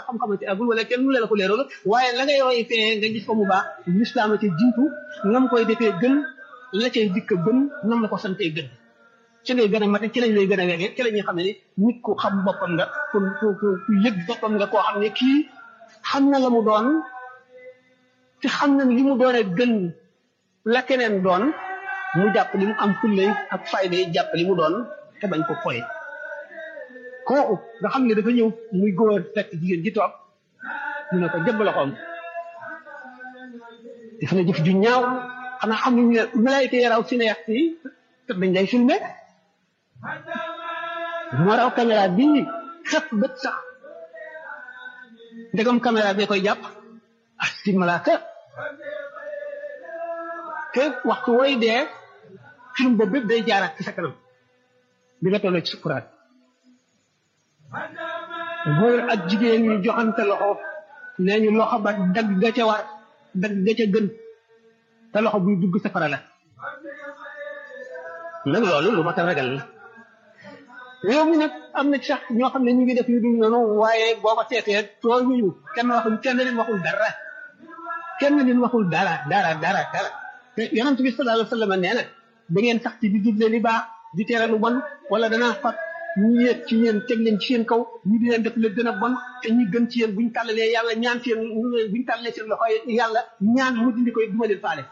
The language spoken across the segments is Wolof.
xam-xam ci agul wala kenn mu la ko leeral waaye la ngay roy fee nga gis ko mu baax lislaam ci jiitu nam koy defee gën la cay dikk gën nam la ko santee gën ci lay gën a mate ci lañ lay gën a wegee ci la ñuy xam ne nit ku xam boppam nga ku ku ku yëg boppam nga koo xam ne kii xam na la mu doon te xam na li mu doone gën la keneen doon mu jàpp li mu am fullay ak fayda yi jàpp li mu doon te bañ ko foye kooku nga xam ne dafa ñëw muy góor fekk jigéen ji toog ñu ne ko jëbb loxoom def na jëf ju ñaaw xanaa xam ne malaayika yi raw cinéaste yi te dañ lay filmé moo raw caméra bii xef bët sax ndegam caméra bee koy jàpp ak si malaaka te waxtu woy dee film boobu bépp day jaaraat ci sa kanam bi nga tolloo ci sukuraat góor ak jigéen ñu joxante loxo nee ñu loxo ba dagg ga ca war dagg ga ca gën te loxo buy dugg safara la nag loolu lu ma ta ragal la réew mi nag am na sax ñoo xam ne ñu ngi def yu dul noonu waaye boo ko seetee tooñuñu kenn waxul kenn leen waxul dara kenn leen waxul dara dara dara dara te yonent bi sallallahu alayhi wa sallam nee na da ngeen sax ci di digle li baax di tere lu bon wala danaa fat ñu yéeg ci yéen teg leen ci seen kaw ñu di leen def la gën a bon te ñi gën ci yéen buñ tàllalee yàlla ñaan seen buñ tàllalee seen loxo yàlla ñaan mu dindi koy duma leen faale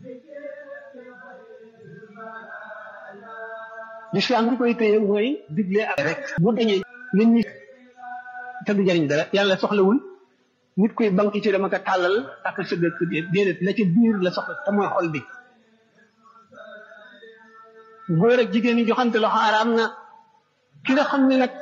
l'islam bi koy téye mooy digle ak rek bu dañee nit ñi te du jëriñ dara yàlla soxlawul nit koy banque ci dama ko tàllal ak sa dëkk déedéet la ci biir la soxla te mooy xol bi góor ak jigéen ñi joxante loxo araam na ki nga xam ne nag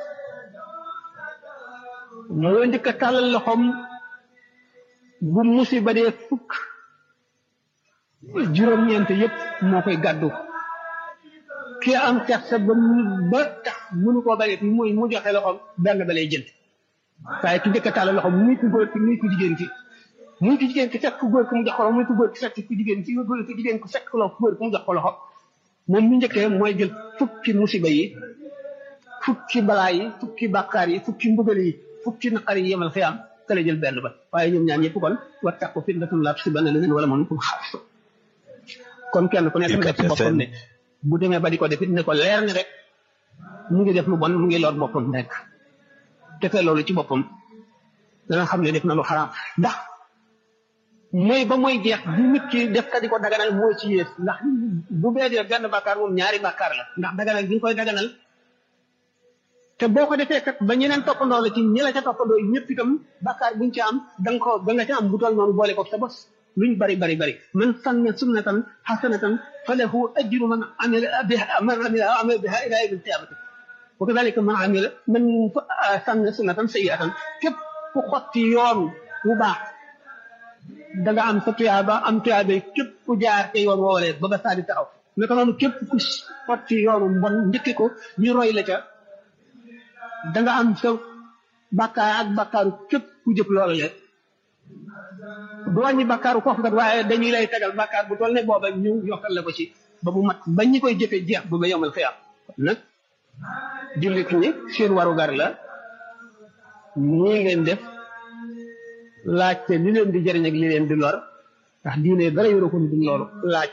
moo njëkk a tàllal loxoom bu musiba dee fukk juróom-ñeent yépp moo koy gàddu ki am kersa ba ba tax mënu koo bañet muy mu joxe loxoom benn ba lay jënd waaye ki njëkk a tàllal loxoom muy ku góor ki muy ku jigéen ki muy ku jigéen ki fekk ku góor ki mu jox ko loxo muy ku góor ki fekk ku jigéen ki góor ki jigéen ku fekk ku góor ki mu jox ko loxo moom mi njëkkee mooy jël fukki musiba yi fukki balaa yi fukki bàkkaar yi fukki mbugal yi fukki naqar yi yemal xiyaam te la jël benn ba waaye ñoom ñaar ñëpp kon wattaqu fitnatan laa tusiibanna llaziina zalamu minkum xaassa kon kenn ku nekk def ci boppam ne bu demee ba di ko def it ne ko leer ni rek mu ngi def lu bon mu ngi lor boppam rek defee loolu ci boppam dana xam ne def na lu xaraam ndax mooy ba mooy jeex bu nit ki def ka di ko daganal moo ci yées ndax bu bee dee benn bàkkaar moom ñaari bàkkaar la ndax daganal bi nga koy daganal te boo ko defee kat ba ñeneen toppandoo la ci ñi la ca toppandoo ñëpp itam bàkkaar buñ ci am da nga ko da nga ca am bu toll noonu boole ko sa bos luñ bari bari bari man sanna sunnatan hasanatan falahu ajru man amila biha man amila amila biha ila yawmi alqiyamati wa kadhalika man amila man sanna sunnatan sayyi'atan képp ku xotti yoon wu baax da nga am sa tuyaaba am tuyaaba képp ku jaar te yoon woowalee ba ba saa di taxaw naka noonu képp ku xotti yoonu mbon njëkki ko ñu roy la ca da nga am sa bàkkaar ak bàkkaaru képp ku jëf loolu le du wàññi bàkkaaru kooku kat waaye dañuy lay tegal bàkkaar bu toll ne booba ñu yokkal la ko ci ba mu mat ba ñi koy jëfee jeex ba ba yomal xiyaam nag jullit ñi seen warugar la ñii ngeen def laajte li leen di jëriñ ak li leen di lor ndax diine dara yoroo ko du loolu laaj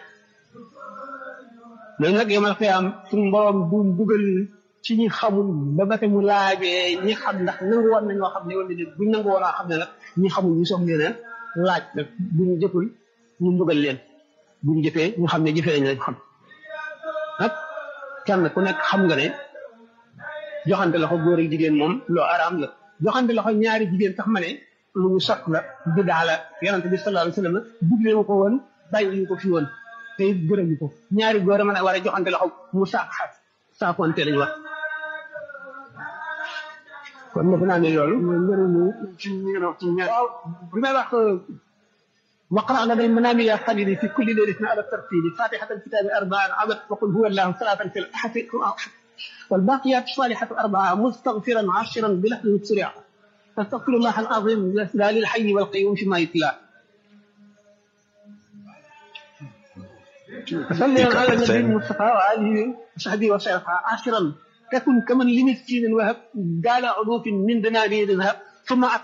mais nag yomal xiyaam suñu borom du dugal ci ñi xamul ba ba mu laajee ñi xam ndax nangu woon nañoo xam ne wala déet buñ nangu woon a xam ne nag ñi xamul ñu soog leen laaj nag buñ jëful ñu mbugal leen buñ jëfee ñu xam ne jëfee nañ lañ xam nag kenn ku nekk xam nga ne joxante loxo góor ak jigéen moom loo araam la joxante loxo ñaari jigéen sax ma ne lu ñu sot la bidaa la yonente bi sallallahu alayhi wa sallam digle ko woon bàyyi ñu ko fi woon te it gërëm ko ñaari góor a mën a war a joxante loxo mu saak saakonte lañu wax kon defe naa ne loolu mooy njëriñu ci ñi nga wax ci ñaar waaw bi may wax waqra lana almanami ya xalili fi kulli laylatin ala tartili fatihata alkitabi arbaan abad waqul huwa allahu salatan fi lahfi والباقيات الصالحات أربعة مستغفرا عاشرا بلحظ سريع أستغفر الله العظيم لا للحي والقيوم فيما يتلى صلي على النبي المصطفى وآله وصحبه وسلم عاشرا تكن كمن لمسكين وهب قال علوف من دنانير ذهب ثم